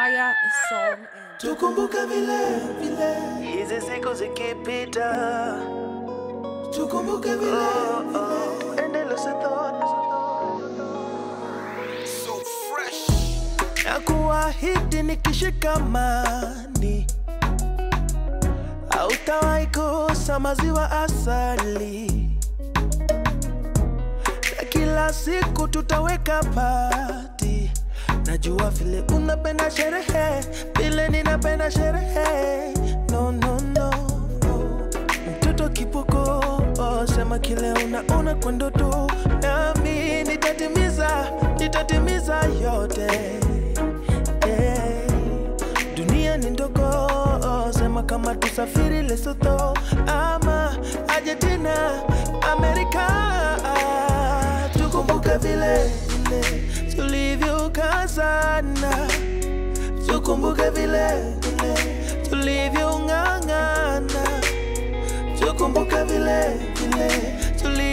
Fire Song and tukumbuke vile vile, hizi siku zikipita, tukumbuke vile oh, oh, endeleza thought. So fresh. na kuahidi nikishikamani, hautawahi kosa maziwa asali, na kila siku tutaweka pati. Najua vile unapenda sherehe, vile ninapenda sherehe. No, no, no, mtoto kipoko, oh, sema kile unaona kwa ndoto, nami nitatimiza, nitatimiza yote yeah. Dunia ni ndogo, sema kama tusafiri Lesotho ama Argentina, Amerika. Tukumbuke vile vile tulivyokazana, tukumbuke vile vile tulivyong'ang'ana, tukumbuke vile vile tuli